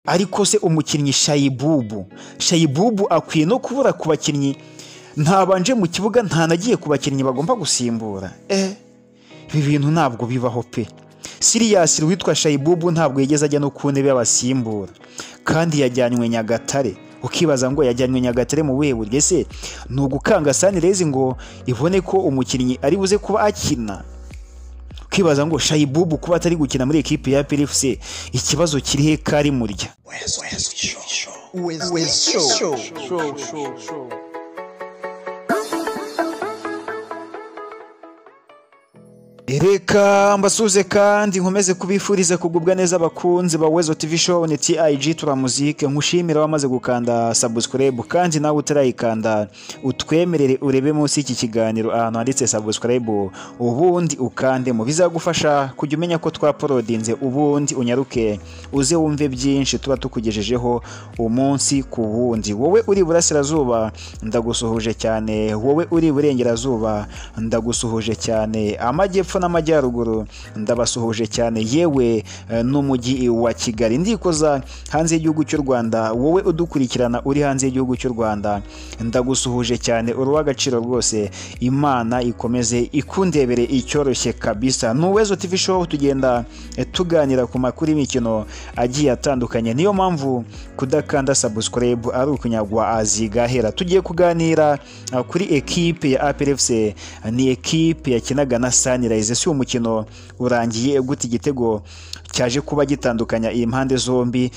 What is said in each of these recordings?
ariko se umukinnyi shayibubu shayibubu akwiye no kubura ku bakinnyi ntabanje mu kibuga ntanagiye ku bakinnyi bagomba gusimbura eh ibi bintu ntabwo bibaho pe siriyasi witwa shayibubu ntabwo yigeze ajya no ku ntebe y'abasimbura kandi yajyanywe nyagatare ukibaza ngo yajyanywe nyagatare mu buhe buryo se ni ugukanga sanirezi ngo ibone ko umukinnyi ari buze kuba akina ukibaza ngo shayibubu kuba atari gukina muri ekipi ya pirifusi ikibazo kiri he kari murya reka mbasuze kandi nkomeze kubifuriza kugubwa neza abakunzi ba wezo tv show ni tig turamuzike nkushimira wamaze gukanda subscribe kandi nawe utarayikanda utwemerere urebe munsi y'iki kiganiro ahantu handitse subscribe ubundi ukandemo bizagufasha kujya umenya ko twaporodinze ubundi unyaruke uze wumve byinshi tuba tukugejejeho umunsi ku wundi wowe uri burasirazuba ndagusuhuje cyane wowe uri burengerazuba ndagusuhuje cyane amajyepfo n'amajyaruguru ndabasuhuje cyane yewe eh, n'umujyi wa kigali ndikoza hanze y'igihugu cy'u rwanda wowe udukurikirana uri hanze y'igihugu cy'u rwanda ndagusuhuje cyane uri uw'agaciro rwose imana ikomeze ikundebere icyoroshye kabisa nuwezo tv show tugenda eh, tuganira ku makuru y'imikino agiye atandukanye niyo mpamvu kudakanda subscribe ari ukunyagwa azigahera tugiye kuganira eh, kuri ekipe ya APRFC ni ekipe yakinaga na sanirayize si umukino urangiye gute igitego cyaje kuba gitandukanya iyi mpande zombi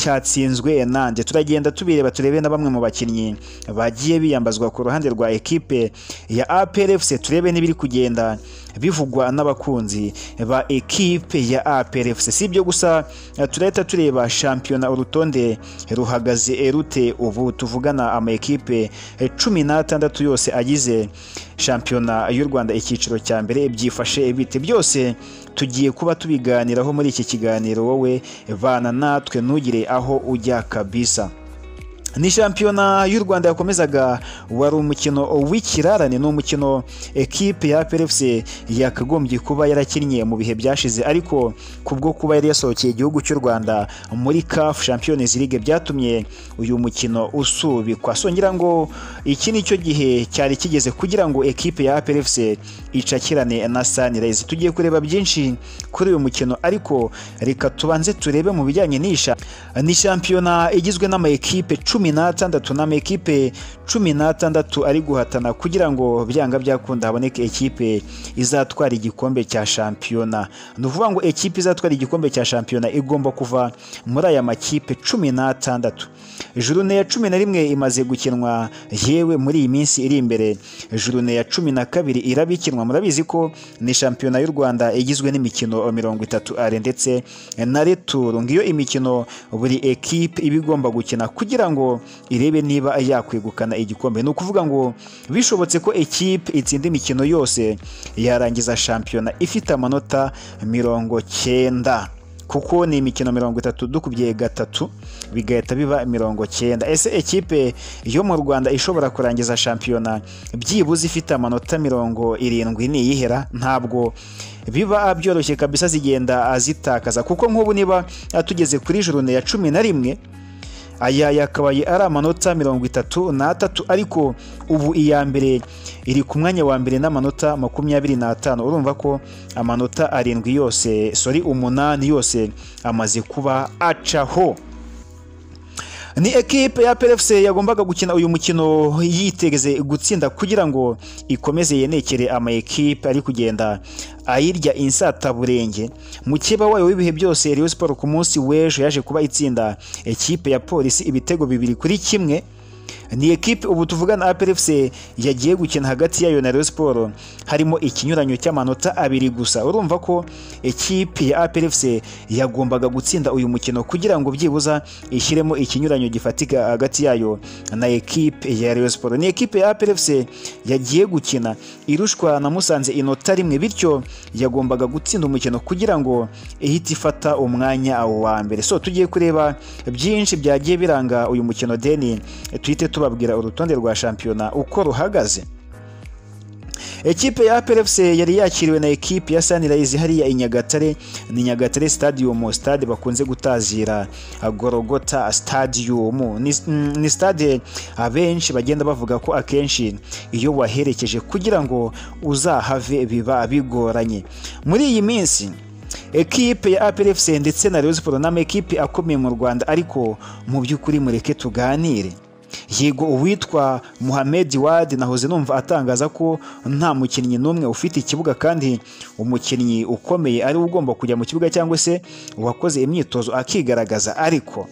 cyatsinzwe nande turagenda tubireba turebe na bamwe mu bakinnyi bagiye biyambazwa ku ruhande rwa ekipe ya APRFC turebe n'ibiri kugenda bivugwa n'abakunzi ba ekipe ya APRFC si ibyo gusa turahita tureba shampiyona urutonde ruhagaze rute ubu tuvugana ama ekipe cumi n'atandatu yose agize shampiyona y'u Rwanda icyiciro cya mbere byifashe bite byose tugiye kuba tubiganiraho muri iki kiganiro wowe vana natwe ntugire aho ujya kabisa ni shampiyona y'u rwanda yakomezaga wari umukino w'ikirarane ni umukino ekipe ya APRFC yakagombye kuba yarakinnye mu bihe byashize ariko kubwo kuba yari yasohokeye igihugu cy'u rwanda muri CAF Champions League byatumye uyu mukino usubikwa songera ngo iki ni cyo gihe cyari kigeze kugira ngo ekipe ya APRFC icakirane na Sunrise tugiye kureba byinshi kuri uyu mukino ariko reka tubanze turebe mu bijyanye n'isha ni shampiyona igizwe n'ama ekipe cumi cumi n'atandatu n'amakipe cumi n'atandatu ari guhatana kugira ngo byanga byakunda haboneke ekipe izatwara igikombe cya shampiyona ni ukuvuga ngo ekipe izatwara igikombe cya shampiyona igomba kuva muri aya makipe cumi n'atandatu jurune ya cumi na rimwe imaze gukinwa yewe muri iyi minsi iri imbere jurune ya cumi na kabiri irabikinwa murabizi ko ni shampiyona y'u rwanda igizwe n'imikino mirongo itatu are ndetse na returu ngiyo imikino buri ekipe iba igomba gukina kugira ngo irebe niba yakwegukana igikombe ni ukuvuga ngo bishobotse ko ekipe itsinda imikino yose yarangiza shampiyona ifite amanota mirongo cyenda kuko ni imikino mirongo itatu dukubye gatatu bigahita biba mirongo cyenda ese ekipe yo mu rwanda ishobora kurangiza shampiyona byibuze ifite amanota mirongo irindwi niyihera ntabwo biba byoroshye kabisa zigenda azitakaza kuko nk'ubu niba tugeze kuri jurune ya cumi na rimwe aya yakabaye ari amanota mirongo itatu n'atatu ariko ubu iya mbere iri ku mwanya wa mbere n'amanota makumyabiri n'atanu urumva ko amanota arindwi yose sori umunani yose amaze kuba acaho ni ekipe ya PFC yagombaga gukina uyu mukino yiteze gutsinda kugira ngo ikomeze yenekere ama ekipe ari kugenda ayirya insataburenge mukeba wayo w'ibihe byose Rayon Sport ku munsi w'ejo yaje kuba itsinda ekipe ya polisi ibitego bibiri kuri kimwe ni ekipe ubu tuvugana APRFC yagiye gukina hagati yayo na Rayon Sport harimo ikinyuranyo cy'amanota abiri gusa urumva ko ekipe ya APRFC yagombaga gutsinda uyu mukino kugira ngo byibuza ishyiremo ikinyuranyo gifatika hagati yayo na ekipe ya Rayon Sport ni ekipe ya APRFC yagiye gukina irushwa na Musanze inota rimwe bityo yagombaga gutsinda umukino kugira ngo ihite ifata umwanya awo wa mbere so tugiye kureba byinshi byagiye biranga uyu mukino deni tuhite tubabwira urutonde rwa shampiyona uko ruhagaze ekipe ya APRFC yari yakiriwe na ekipe ya Sunrise hariya i Nyagatare ni Nyagatare Stadium stade bakunze gutazira Gorogota Stadium ni, ni stade abenshi bagenda bavuga ko akenshi iyo waherekeje kugira ngo uzahave biba bigoranye muri iyi minsi ekipe ya APRFC ndetse na Rayon Sports ni ekipe akomeye mu Rwanda ariko mu by'ukuri mureke tuganire yego uwitwa Muhammad Wad nahoze numva atangaza ko nta mukinnyi n'umwe ufite ikibuga kandi umukinnyi ukomeye ari ugomba kujya mu kibuga cyangwa se uwakoze imyitozo akigaragaza ariko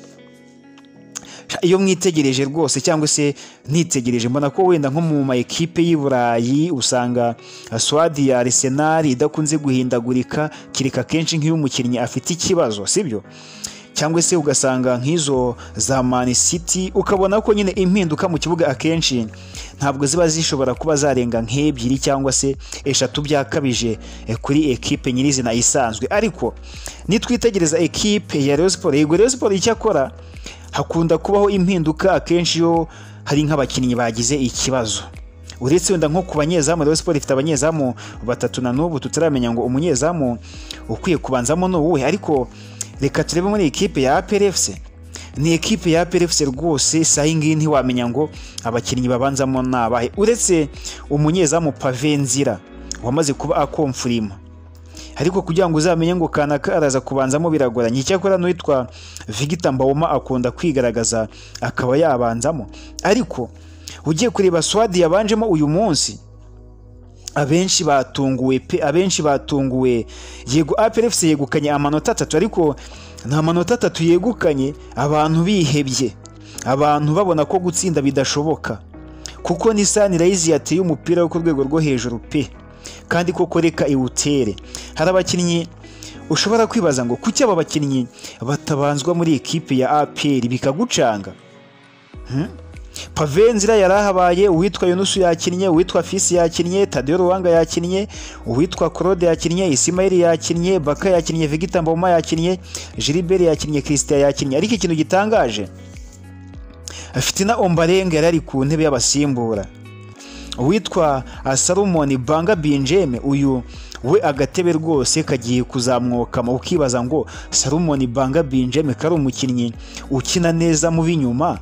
iyo mwitegereje rwose cyangwa se nitegereje mbona ko wenda nko mu ma ekipe y'i Burayi usanga swadi ya Arsenal idakunze guhindagurika kirika kenshi nk'iyo umukinnyi afite ikibazo sibyo cyangwa se ugasanga nk'izo za mani siti ukabona ko nyine impinduka mu kibuga akenshi ntabwo ziba zishobora kuba zarenga nk'ebyiri cyangwa se eshatu byakabije kuri ekipe nyirizina isanzwe ariko nitwitegereza ekipe ya Rayon Sports yego Rayon Sports icyakora hakunda kubaho impinduka akenshi iyo hari nk'abakinnyi bagize ikibazo uretse wenda nko ku banyezamu Rayon Sports ifite abanyezamu batatu na n'ubu tutaramenya ngo umunyezamu ukwiye kubanzamo ni uwuhe ariko reka turebe muri ekipe ya APRFC ni ekipe ya APRFC rwose saa iyi ntiwamenya ngo abakinnyi babanzamo ni abahe uretse umunyezamu pave nzira wamaze kuba akomfurima ariko kugira ngo uzamenye ngo kanaka araza kubanzamo biragoranye icyakora n'uwitwa Victor Mbawoma akunda kwigaragaza akaba yabanzamo ariko ugiye kureba swadi yabanjemo uyu munsi abenshi batunguwe pe abenshi batunguwe yego APRFC yegukanye amanota atatu ariko nta manota atatu yegukanye abantu bihebye abantu babona ko gutsinda bidashoboka kuko ni Sunrise yateye umupira wo ku rwego rwo hejuru pe kandi koko reka iwutere hari abakinnyi ushobora kwibaza ngo kuki aba bakinnyi batabanzwa muri ekipe ya APR bikagucanga Pavenzira yarahabaye uwitwa Yunusu yakinnye uwitwa Fisi yakinnye Tadeo Ruwanga yakinnye uwitwa Claude yakinnye Isimaili yakinnye Baka yakinnye Vegeta Mboma yakinnye Gilbert yakinnye Christian yakinnye ariko ikintu gitangaje Fitina Ombarenga yari ku ntebe y'abasimbura uwitwa Salomon Banga Binjeme uyu we agatebe rwose kagiye kuzamwokama ukibaza ngo Salomon Banga Binjeme kari umukinnyi ukina neza mu binyuma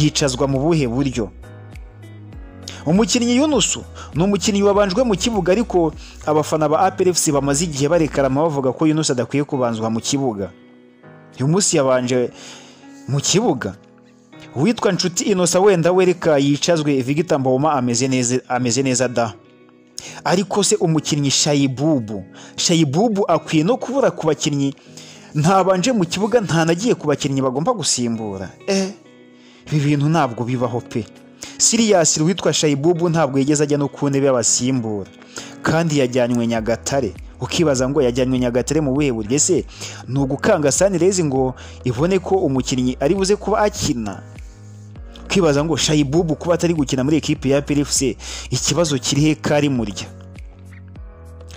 yicazwa mu buhe buryo umukinnyi yunusu ni umukinnyi wabanjwe mu kibuga ariko abafana ba APRFC bamaze igihe barekarama bavuga ko yunusu adakwiye kubanzwa mu kibuga uyu munsi yabanje mu kibuga uwitwa nshuti inosa wenda wereka yicazwe Victor Mboma ameze neza ameze neza da ariko se umukinnyi shayibubu shayibubu akwiye no kubura ku bakinnyi ntabanje mu kibuga ntanagiye ku bakinnyi bagomba gusimbura eh ibi bintu ntabwo bibaho pe siriyasi witwa shayibubu ntabwo yigeze ajya no ku ntebe y'abasimbura kandi yajyanywe nyagatare ukibaza ngo yajyanywe nyagatare mu buhe buryo se ni ugukanga sanirezi ngo ibone ko umukinnyi ari buze kuba akina ukibaza ngo shayibubu kuba atari gukina muri ekipi ya perifuse ikibazo kirihe kari murya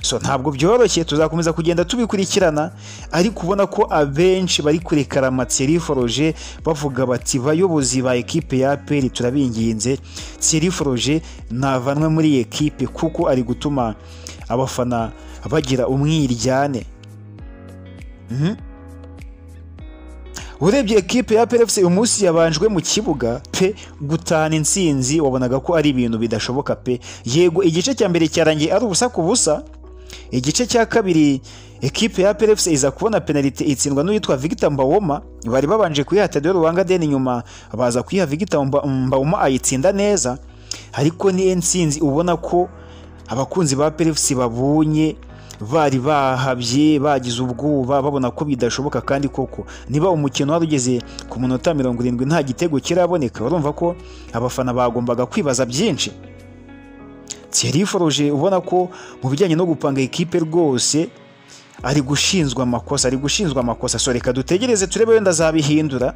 so ntabwo byoroshye tuzakomeza kugenda tubikurikirana ariko ubona ko abenshi bari kurekara Thierry Foroge bavuga bati bayobozi ba ekipe ya APR turabinginze Thierry Foroge navanwe muri ekipe kuko ari gutuma abafana bagira umwiryane urebye ekipe ya PFC uyu munsi yabanjwe mu kibuga pe gutana insinzi wabonaga ko ari ibintu bidashoboka pe yego igice cya mbere cyarangiye ari ubusa ku busa igice cya kabiri ekipe ya PFC iza kubona penalite itsindwa n'uwitwa Victor Mbawoma bari babanje kuyiha Tadeo Ruwanga deni nyuma baza kuyiha Victor Mbawoma ayitsinda neza ariko ni nsinzi ubona ko abakunzi ba PFC babonye bari bahabye bagize ubwoba babona ko bidashoboka kandi koko niba umukino wari ugeze ku munota mirongo irindwi nta gitego kiraboneka urumva ko abafana bagombaga kwibaza byinshi Thierry Foroge ubona ko mu bijyanye no gupanga ekipe rwose ari gushinzwa amakosa ari gushinzwa amakosa so reka dutegereze turebe wenda azabihindura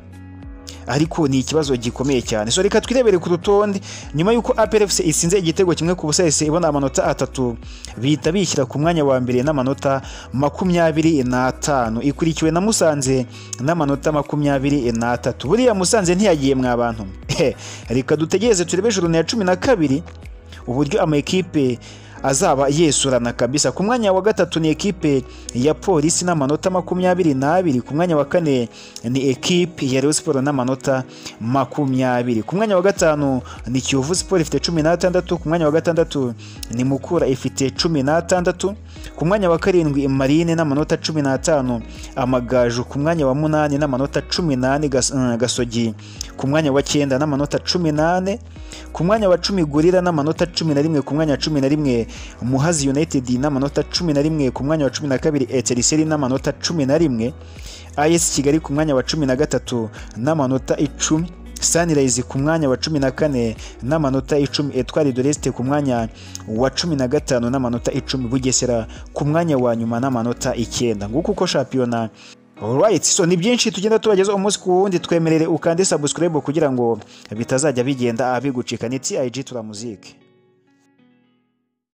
ariko ni ikibazo gikomeye cyane so reka twirebere ku rutonde nyuma y'uko APRFC isinze igitego kimwe ku busa yose ibona amanota atatu bihita bishyira ku mwanya wa mbere n'amanota makumyabiri n'atanu ikurikiwe na Musanze n'amanota makumyabiri n'atatu buriya Musanze ntiyagiye mwa bantu reka dutegereze turebe juru ya cumi na kabiri uburyo amakipe azaba yesurana kabisa ku mwanya wa gatatu ni ekipe ya polisi n'amanota makumyabiri n'abiri ku mwanya wa kane ni ekipe ya Rayon Sports n'amanota makumyabiri ku mwanya wa gatanu ni Kiyovu Sports ifite cumi n'atandatu ku mwanya wa gatandatu ni Mukura ifite cumi n'atandatu ku mwanya wa karindwi Marine n'amanota cumi n'atanu Amagaju ku mwanya wa munani n'amanota cumi n'ane Gas- eh, Gasogi ku mwanya wa cyenda n'amanota cumi n'ane ku mwanya wa cumi Gorilla n'amanota cumi na rimwe ku mwanya wa cumi na rimwe Muhazi United n'amanota cumi na rimwe ku mwanya wa cumi na kabiri Etiriseri n'amanota cumi na rimwe AS Kigali ku mwanya wa cumi na gatatu n'amanota icumi Sunrise ku mwanya wa cumi na kane n'amanota icumi Etwari de l'Est ku mwanya wa cumi na gatanu n'amanota icumi Bugesera ku mwanya wa nyuma n'amanota icyenda nguko uko shampiyona Alright, so ni byinshi tugenda tubagezaho umunsi ku wundi twemerere ukande subscribe kugira ngo bitazajya bigenda abigucika ni TIG turamuzike